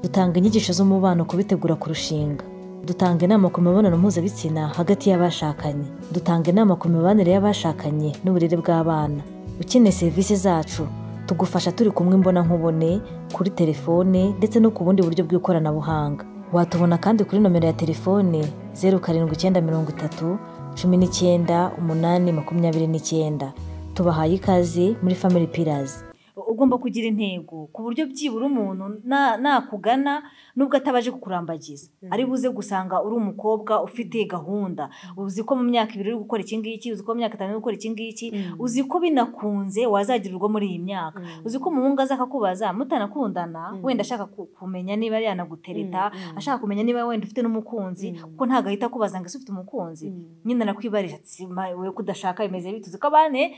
dutanga inyigisho z'umubano ku bitegura kurushinga dutanga inama ku mibonano mpuzabitsina hagati y'abashakanye dutanga inama ku mibanire y'abashakanye n'uburere bw'abana ukeneye serivisi zacu tugufasha turi kumwe imbona nkubone kuri telefone ndetse no ku bundi buryo bw'ikoranabuhanga watubona kandi kuri nomero ya telefone zeru karindwi icyenda mirongo itatu cumi n'icyenda umunani makumyabiri n'icyenda tubahaye ikaze muri family pillars ugomba kugira intego ku buryo byibura umuntu na- nakugana nubwo atabaje kukurambagiza ari buze gusanga uri umukobwa ufite gahunda uzi ko mu myaka ibiri uri gukora iki ngiki uzi ko mu myaka itanu uri gukora iki ngiki uzi ko binakunze wazagira urwo muri iyi myaka uzi ko umuhungu aza akakubaza mutanakundana wenda ashaka ku- kumenya niba yanagutereta ashaka kumenya niba wenda ufite n'umukunzi kuko ntabwo ahita akubaza ngo ese ufite umukunzi nyine nakwibarira ati "Ma- we kudashaka bimeze bite uzi ko abane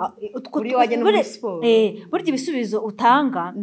a- utwo- Buriya wajya no muri buri- siporo. eh, burya ibisubizo utanga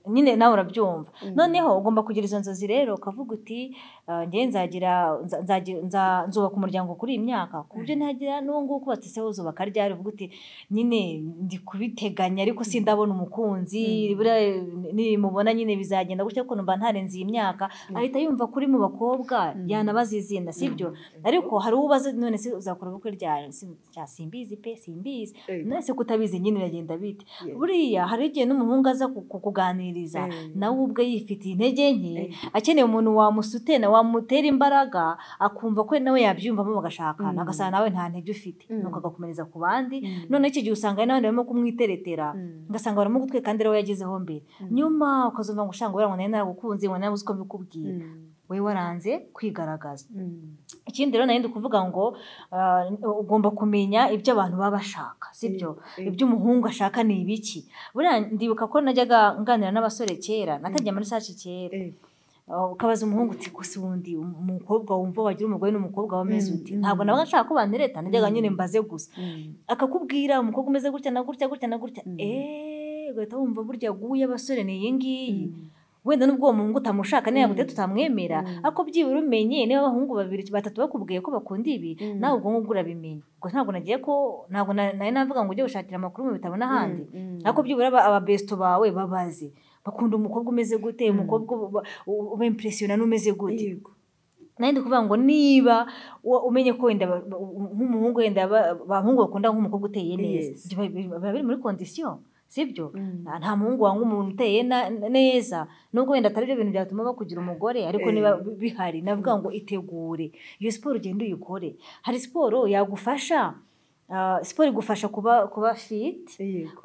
nyine nawe urabyumva noneho ugomba kugira izo nzozi rero ukavuga uti "Ah, njye nzagira nza- nzagira- nza- nzubaka umuryango kuri iyi myaka ku buryo ntagira n'uwo nguwo ukubatse se uzubaka ryari uvuga uti nyine ndi kubiteganya ariko sindabona umukunzi buriya nimubona nyine bizagenda gutya kuko numva ntarenze iyi myaka ahita yumva kuri mu bakobwa yanabaza izina sibyo ariko hari uwo ubaza none se uzakora ubukwe ryari Si- cya simbizi pe simbizi Yego. none se kutabizi nyine biragenda bite Yego. buriya hari igihe n'umuhungu aza ku- kukuganiriza Eh. nawe ubwe yifitiye intege nke akeneye umuntu wamusutena wamutera imbaraga akumva ko nawe yabyiyumvamo bagashakana agasanga nawe nta ntege ufite nuko agakomereza ku bandi noneho icyo gihe usanga hari n'abandi barimo kumwiteretera ugasanga barimo gutwika kandi ariwe yagezeho mbere nyuma ukazumva ngo ushanga wera ngo nawe naragukunze ngo nawe uzi ko mbikubwiye we waranze kwigaragaza ikindi rero nari ndi kuvuga ngo ah, ugomba kumenya ibyo abantu baba bashaka sibyo ibyo umuhungu ashaka ni ibiki buriya ndibuka ko najyaga nganira n'abasore kera natangiye muri sashi kera Ah, ukabaza umuhungu uti gusa ubundi umukobwa wumva wagira umugore n'umukobwa wameze uti ntabwo nawe nshaka ko bantereta najyaga nyine mbaze gusa akakubwira umukobwa umeze gutya na gutya gutya na gutya eee ugahita wumva burya guye abasore ni iyi ngiyi wenda n'ubwo uwo muhungu utamushaka niba gutya tutamwemera ariko byibura umenye niba abahungu babiri batatu bakubwiye ko bakunda ibi nawe ubwo ngubwo urabimenya ubwo ntabwo nagiye ko ntabwo na- nari navuga ngo ujye gushakira amakuru mu bitabo n'ahandi ariko byibura aba- ababesto bawe babaze bakunda umukobwa umeze gute umukobwa ubempresiyona n'umeze gute nari ndi kuvuga ngo niba wa- umenye ko wenda ba- ba- nk'umuhungu wenda ba- abahungu bakunda nk'umukobwa uteye neza Yes. biba biba biri muri kondisiyo sibyo nta nta muhungu wanga umuntu uteye na- neza nubwo wenda atari byo bintu byatuma bakugira umugore ariko niba bi- bihari navuga ngo itegure iyo siporo ugenda uyikore hari siporo yagufasha ah, siporo igufasha kuba kuba fit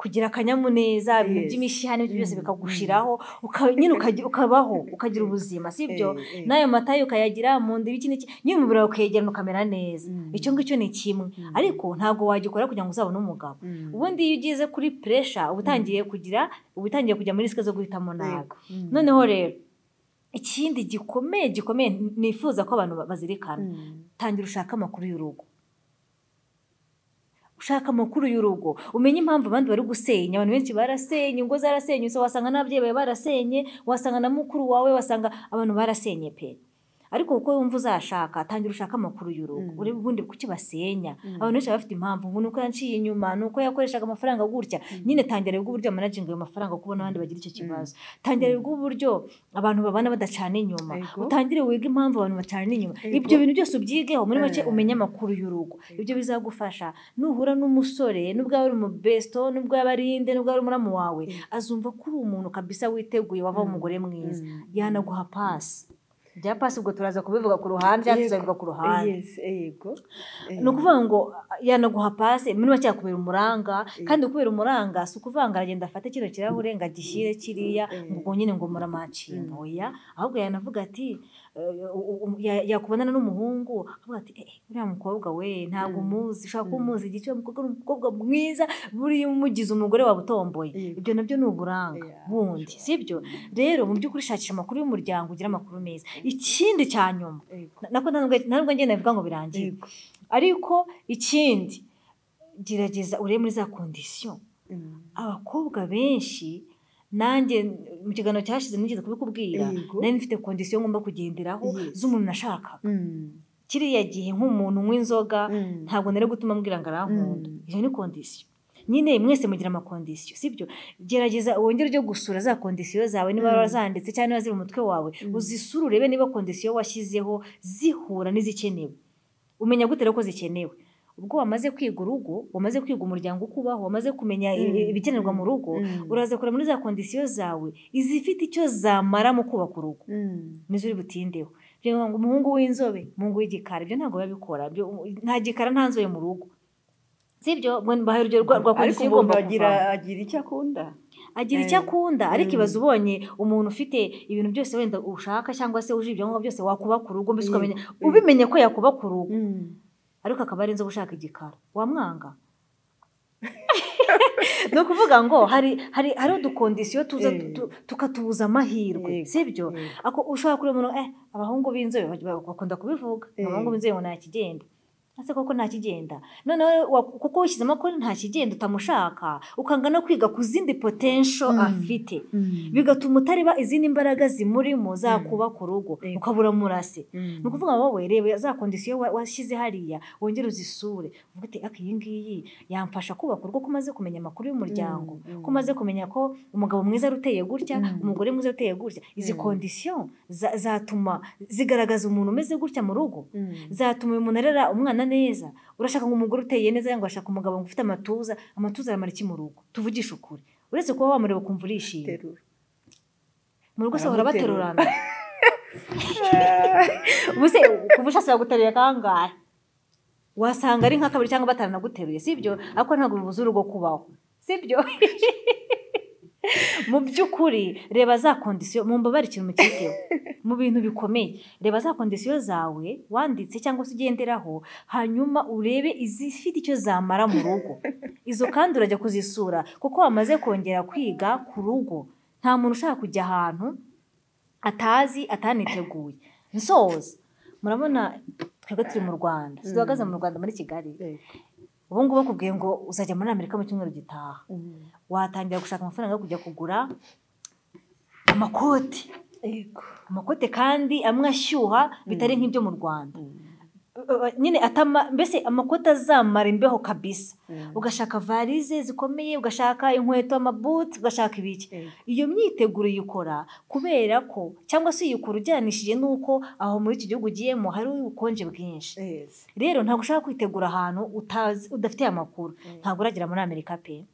kugira akanyamuneza ibintu Yes. by'imishyihane n'ibyo byose bikagushiraho uka- nyine ukagira- ukabaho ukagira ubuzima sibyo Eh, eh. n'ayo mata ukayagira mu nda ibiki n'iki nyine umubiri wawe ukegerana ukamera neza icyo ngicyo ni kimwe ariko ntabwo wagikora kugira ngo uzabone umugabo ubundi iyo ugize kuri puresha uba utangiye kugira uba utangiye kujya muri risike zo guhitamo nabi noneho rero ikindi gikomeye gikomeye nifuza ko abantu bazirikana tangira ushake amakuru y'urugo ushaka amakuru y'urugo umenye impamvu abandi bari gusenya abantu benshi barasenye ingo zarasenye so wasanga n'ababyeyi bawe barasenye wasanga na mukuru wawe wasanga abantu barasenye pe ariko kuko wumva uzashaka tangira ushaka amakuru y'urugo urebe ubundi kuki basenya abantu benshi baba bafite impamvu ngo nuko yanciye inyuma nuko yakoreshaga amafaranga gutya nyine tangira rero uburyo managinga ayo mafaranga kuko n'abandi bagira icyo kibazo tangira rero uburyo abantu babana badacana inyuma Yego. utangire wige impamvu abantu bacana inyuma Yego. ibyo bintu byose ubyigeho muri make Eh. umenye amakuru y'urugo ibyo bizagufasha nuhura n'umusore nubwo yaba ari umubesto nubwo yaba ari inde nubwo yaba ari umuramu wawe azumva ko uri umuntu kabisa witeguye wava umugore mwiza yanaguha pasi bya pasi ubwo turaza kubivuga ku ruhande cyangwa tuzabivuga ku ruhande Yes, yego. ni ukuvuga ngo yanaguha pasi muri make yakubera umuranga kandi kubera umuranga si ukuvuga ngo aragenda afate kino kirahure ngo agishyire kiriya ngo ubwo nyine ngo muramacinga oya ahubwo yanavuga ati eh, u- u- ya- yakubonana n'umuhungu avuga ati "Eh, uriya mukobwa we ntabwo umuzi ushaka ko umuzi igice uwo mukobwa ni umukobwa mwiza buriya umugize umugore wawe utomboye Yego. ibyo nabyo ni uburanga bundi sibyo rero mu by'ukuri shakisha amakuru y'umuryango ugira amakuru meza ikindi cya nyuma Yego. na- nako ntabwo- ntabwo njye nabivuga ngo birangiye Yego. ariko ikindi gerageza urebe muri za kondisiyo abakobwa benshi nanjye mu kiganiro cyashize nigeze kubikubwira Yego. nari mfite kondisiyo ngomba kugenderaho Yes. z'umuntu nashakaga kiriya gihe nk'umuntu unywa inzoga Mm. ntabwo nari gutuma ambwira ngo arankunda Mm. iyo ni kondisiyo nyine mwese mugira amakondisiyo sibyo gerageza wongere ujye gusura za kondisiyo zawe niba warazanditse cyangwa niba ziri mu mutwe wawe uzisure urebe niba kondisiyo washyizeho zihura n'izikenewe umenya gute rero ko zikenewe ubwo wamaze kwiga urugo wamaze kwiga umuryango uko ubaho wamaze kumenya i- i- ibikenerwa mu rugo uraza kureba muri za kondisiyo zawe izifite icyo zamara mu kubaka urugo nizo uri butindeho reba ngo umuhungu w'inzobe umuhungu w'igikara ibyo ntabwo biba bikora Ibyo- nta gikara nta nzobe mu rugo si ibyo mbahaye urugero rwa rwa ariko kondisiyo umuntu igomba agira kuva agira icyo akunda agira icyo akunda ariko ibaze ubonye umuntu ufite ibintu byose wenda ushaka cyangwa se uje ibyangombwa byose wakuba ku rugo mbese ukamenya ubimenye ko yakuba ku rugo ariko akaba ari inzobe ushaka igikara wamwanga ni ukuvuga ngo hari hari hari udukondisiyo tuza Eh. tu- tukatubuza amahirwe Yego, si byo yego. ako ushobora kureba umuntu eh abahungu b'inzobe bak- bakunda kubivuga Eh. abahungu b'inzobe ngo nta kigenda ese koko nta kigenda noneho wa- kuko wishyizemo ko nta kigenda utamushaka ukanga no kwiga ku zindi potensho Mm. afite bigatuma utareba izindi mbaraga zimurimo zakuba ku rugo Yego. ukabura murase ni Mm. ukuvuga wowe reba za kondisiyo wa- washyize hariya wongere uzisure uvuga uti aka iyi ngiyi yamfasha kubaka urugo ko umaze kumenya amakuru y'umuryango Mm, mm. ko umaze kumenya ko umugabo mwiza ari uteye gutya Mm. umugore mwiza ari uteye gutya izi Mm. kondisiyo za- zatuma zigaragaza umuntu umeze gutya mu rugo Mm. zatuma uyu muntu arera umwana neza urashaka ngo umugore uteye neza cyangwa urashaka umugabo ngo ufite amatuza amatuza aramara iki mu rugo tuvugishe ukuri uretse kuba wamureba ukumva urishimye Terura. mu rugo se bahora Baramuterura. baterurana ubuse kuva ushaka guterura kangahe wasanga ari nka kabiri cyangwa bataranaguteruye si byo ariko ntabwo bibuza urugo kubaho si byo mu by'ukuri reba za kondisiyo mu mbabare ikintu mukiteho mu bintu bikomeye reba za kondisiyo zawe wanditse cyangwa se ugenderaho hanyuma urebe izifite icyo zamara mu rugo izo kandi urajya kuzisura kuko wamaze kongera kwiga ku rugo nta muntu ushaka kujya ahantu atazi ataniteguye nsoza murabona twebwe turi mu rwanda duhagaze mu rwanda muri kigali ubu ngubu bakubwiye ngo uzajya muri amerika mu cyumweru gitaha Mm. watangira gushaka amafaranga yo kujya kugura amakoti Yego. amakote kandi amwe ashyuha bitari nk'ibyo mu rwanda Uh, nyine atama mbese amakote azamara imbeho kabisa Mm. ugashaka varize zikomeye ugashaka inkweto amabuti ugashaka ibiki Yego. iyo myiteguro uyikora kubera ko cyangwa se uyikora ujyanishije n'uko aho muri iki gihugu ugiyemo hari ubukonje bwinshi Yes. rero ntabwo ushaka kwitegura ahantu utazi udafite amakuru ntabwo uragera muri amerika pe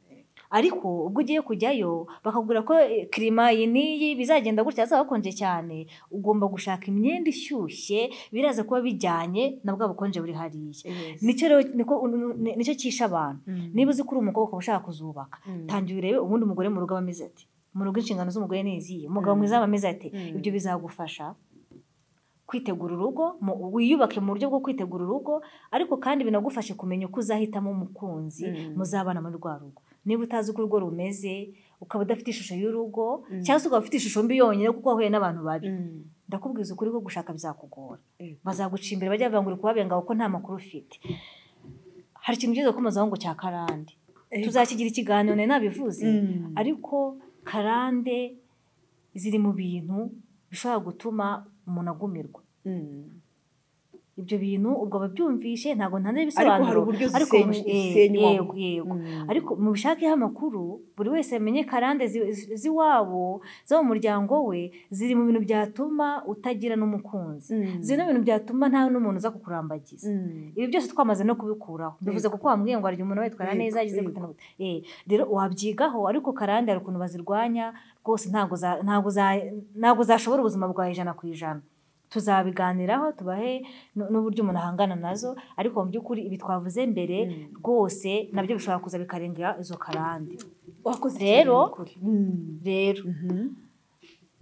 ariko ubwo ugiye kujyayo bakakubwira ko eh, kirima iyi n'iyi bizagenda gutya hazaba hakonje cyane ugomba gushaka imyenda ishyushye biraza kuba bijyanye na bwa bukonje buri hariya Yes. nicyo rero niko- ni- nicyo cyisha abantu Mm. niba uzi ko uri umukobwa ukaba ushaka kuzubaka Mm. tangira urebe ubundi umugore mu rugo aba ameze ati mu rugo inshingano z'umugore ni izihe umugabo Mm. mwiza aba ameze ati Mm. ibyo bizagufasha kwitegura urugo mu- wiyubake mu buryo bwo kwitegura urugo ariko kandi binagufashe kumenya uko uzahitamo umukunzi Mm. muzabana muri rwa rugo niba utazi uko urugo rumeze ukaba udafite ishusho y'urugo Mm. cyangwa se ukaba ufite ishusho mbi yonyine kuko wahuye n'abantu babi Mm. ndakubwiza ukuri ko gushaka bizakugora Yego. bazaguca imbere bajya bavuga ngo uri kubabenga kuko nta makuru ufite hari ikintu ugeze kumazaho ngo cya karande Yego. tuzakigira ikiganiro nari nabivuze Mm. ariko karande ziri mu bintu bishobora gutuma umuntu agumirwa Mm. ibyo bintu ubwo ababyumvishe ntabwo ntana ariko ibisobanuro hari uburyo ariko zisenya- eh, zisenywamo yego yego Mm. ariko mubishakeho amakuru buri wese amenye karande zi- zi- z'iwabo zo mu muryango we ziri mu bintu byatuma utagira n'umukunzi Mm. zino bintu byatuma nta n'umuntu uza kukurambagiza Mm. ibi byose twamaze no kubikuraho bivuze kuko wambwiye ngo harya umuntu witwara Yego, neza ageze yego. gute na gute Eh, rero wabyigaho ariko karande hari ukuntu bazirwanya rwose ntabwo za- ntabwo za- ntabwo zashobora ubuzima bwawe ijana ku ijana tuzabiganiraho tubahe n- n'uburyo umuntu ahangana nazo ariko mu by'ukuri ibi twavuze mbere rwose nabyo bishobora kuza bikarenga izo karande wakoze Rero- cyane ukuri. Mm. rero Mhm.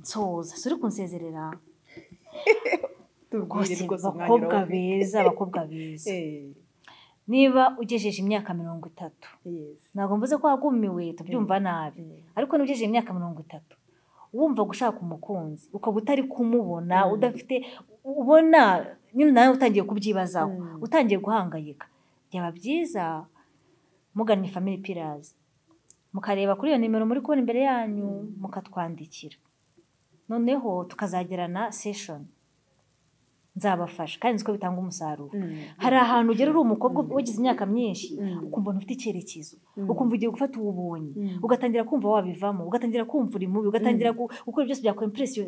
nsoza suri kunsezerera Tubwire rwose rwose umwanya bakobwa wawe. beza abakobwa beza Eh, niba ugejeje imyaka mirongo itatu yes. ntabwo mvuze ko wagumiwe tubyumva nabi Mm. ariko n'ugejeje imyaka mirongo itatu wumva gushaka umukunzi ukaba utari kumubona Mm. udafite ubona nyine nawe utangiye kubyibazaho Mm. utangiye guhangayika byaba byiza mugannye family pillars mukareba kuri iyo nimero muri kubona imbere yanyu mukatwandikira noneho tukazagirana session nzabafasha kandi nzi ko bitanga umusaruro Mm. hari ahantu ugera uri umukobwa wagize imyaka myinshi Mm. ukumva ntufite icyerekezo Mm. ukumva ugiye gufata ububonye Mm. ugatangira kumva wabivamo ugatangira kumva uri mubi ugatangira gu- gukora byose byakwempuresiyo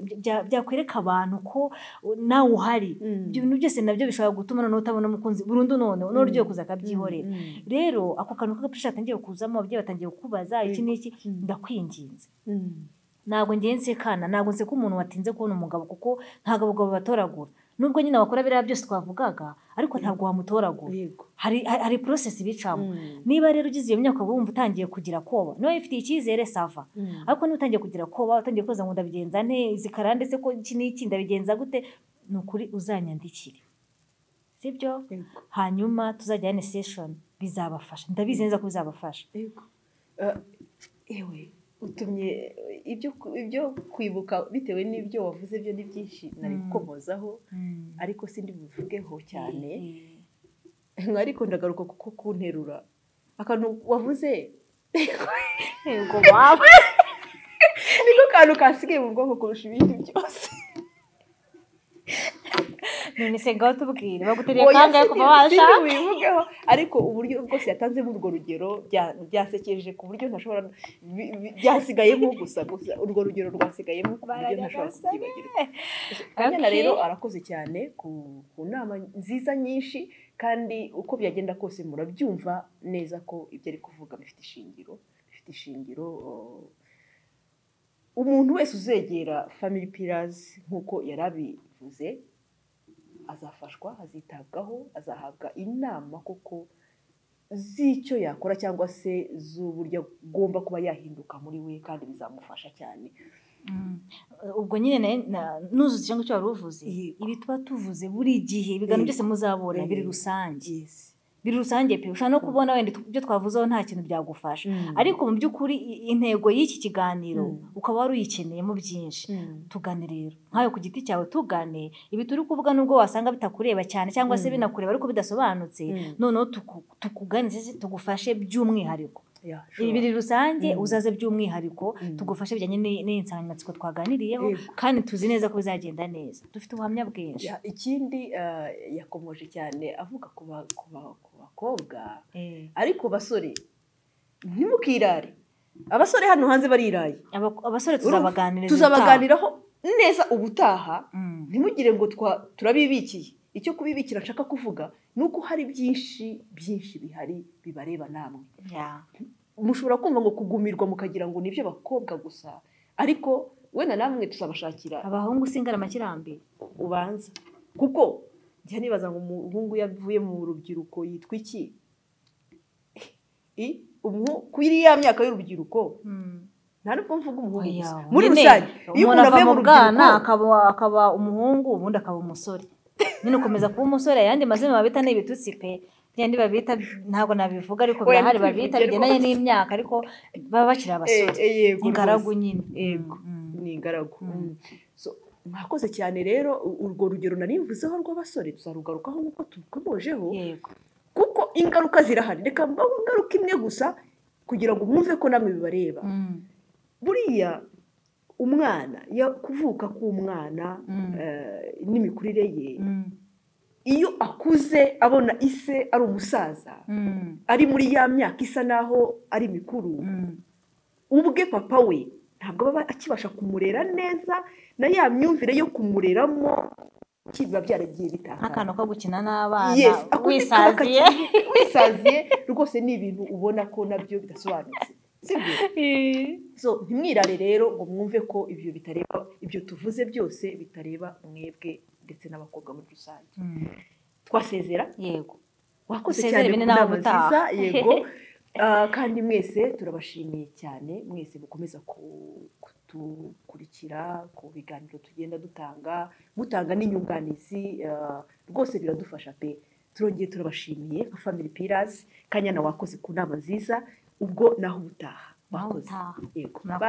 byakwereka abantu ko uh, nawe uhari Mm. ibyo bintu byose nabyo bishobora gutuma noneho utabona umukunzi burundu noneho Mm. n'uburyo kuza akabyihorera Mm. rero ako kantu k'agapurishije katangiye kuzamo ababyeyi batangiye kukubaza iki n'iki Mm. ndakwinginze Mm. ntabwo ngenze kana ntabwo nseka umuntu watinze kubona umugabo kuko ntabwo abagabo batoragura nubwo nyine wakora biriya byose twavugaga ariko ntabwo wamutoragura yego hari hari porosesi bicamo Mm. niba rero ugize iyo myaka wumva utangiye kugira koba niba wifitiye icyizere sava Mm. ariko niba utangiye kugira koba utangiye koza ngo ndabigenza nte izi karande ndetse ko iki n'iki ndabigenza gute ni ukuri uzanyandikire sibyo Yego. hanyuma tuzajyane seshoni bizabafasha ndabizi neza ko bizabafasha Yego. Eh, Ewe utumye eh, ibyo ku- ibyo kwibuka bitewe n'ibyo wavuze byo ni byinshi nari Mm. gukomozaho ariko sindi buvugeho cyane ariko ndagaruka kuko kunterura akantu wavuze yego waba niko kantu kasigaye mu bwonko kurusha ibindi byose none se ngaho tubwire bagutereye Oya, kangahe kuva sindi- sindi washaka bubivugeho ariko uburyo bwose yatanzemo urwo rugero bya- byasekeje ku buryo ntashobora bi- bi- byasigayemo gusa gusa urwo rugero rwasigayemo ku buryo ntashobora kubyibagirwa Kanyana Okay. rero arakoze cyane ku ku nama nziza nyinshi kandi uko byagenda kose murabyumva neza ko ibyo ari kuvuga bifite ishingiro bifite ishingiro oh, umuntu wese uzegera family pillars nk'uko yari abivuze azafashwa azitabwaho azahabwa inama koko z'icyo yakora cyangwa se z'uburyo agomba kuba yahinduka muri we kandi bizamufasha cyane Mm. ubwo nyine nayo na- nuzuza icyo ngicyo wari uvuze Yego. ibi tuba tuvuze buri gihe ibiganiro Yego. byose muzabona biri Yego. rusange yes. biri rusange pe ushobora no kubona wenda tu- ibyo twavuzeho nta kintu byagufasha Mm. ariko mu by'ukuri i- intego y'iki kiganiro Mm. ukaba wari uyikeneyemo byinshi Mm. tugane rero nkawe ku giti cyawe tugane ibi turi kuvuga nubwo wasanga bitakureba cyane cyangwa se Mm. binakureba ariko bidasobanutse Mm. noneho tuku- tukugane ndetse tugufashe by'umwihariko Yeah, sure. ibi biri rusange Mm. uzaze by'umwihariko Mm. tugufashe bijyanye n'i- n'insanganyamatsiko twaganiriyeho Yego. kandi tuzi neza ko bizagenda neza dufite ubuhamya bwinshi Ya- ikindi eh, yakomoje cyane avuga ku ba- ku ba- ku bakobwa Eh, ariko basore ntimukirare abasore hano hanze bariraye aba- abasore Urumva? tuzabaganiriza tuzabaganiraho neza ubutaha ubutaha. Mm. ntimugire ngo twa- turabibikiye icyo kubibikira nshaka kuvuga ni uko hari byinshi byinshi bihari bibareba namwe Ya. mushobora kumva ngo kugumirwa mukagira ngo ni iby'abakobwa gusa ariko wenda namwe tuzabashakira abahungu singana amakirambi ubanza kuko njya nibaza ngo umuhungu yavuye mu rubyiruko yitwa iki I- umuhu- kuri ya myaka y'urubyiruko nta nubwo mvuga umuhungu gusa Oya, muri nyine, rusange iyo umuntu umuntu ava avuye mu mu bwana rubyiruko akaba akaba umuhungu ubundi akaba umusore nyine ukomeza kuba umusore ayandi mazina babita ni ibitutsi pe byandi babita ntabwo nabivuga ariko Oya, birahari ntitubivugire babita bigendanye rwose. n'imyaka ariko baba bakiri Eh, abasore eh, yego ingaragu rwose. nyine Yego. Mm, mm. ni ingaragu Mm. Mm. So, mwakoze cyane rero u- urwo rugero narivuzeho rw'abasore tuzarugarukaho nk'uko turukomojeho yego kuko ingaruka zirahari reka mbaho ingaruka imwe gusa kugira ngo mwumve ko namwe bibareba Mm. buriya umwana ya- kuvuka k'umwana Mm. eh, n'imikurire ye Mm. iyo akuze abona ise ari umusaza Mm. ari muri ya myaka isa naho ari mikuru Mm. ubwe papa we ntabwo aba akibasha kumurera neza na ya myumvire yo kumureramo biba byaragiye bitanga nk'akantu ko gukina n'abana Yes, ako ni kaba wisaziye wisaziye rwose ni ibintu ubona ko nabyo bidasobanutse sibyo so ntimwirare rero ngo mwumve ko ibyo bitareba ibyo tuvuze byose bitareba mwebwe ndetse n'abakobwa muri rusange Mm, twasezera yego wakoze Dusezere cyane ku bine nama nawe utaha. nziza yego Ah, kandi mwese turabashimiye cyane mwese mukomeza ku- kudukurikira ku biganiro tugenda dutanga mutanga n'inyunganizi ah, rwose biradufasha pe turongeye turabashimiye nka family pillars kanyana wakoze ku nama nziza ubwo naho ubutaha Naho wakoze ubutaha. yego Murakoze. Bye.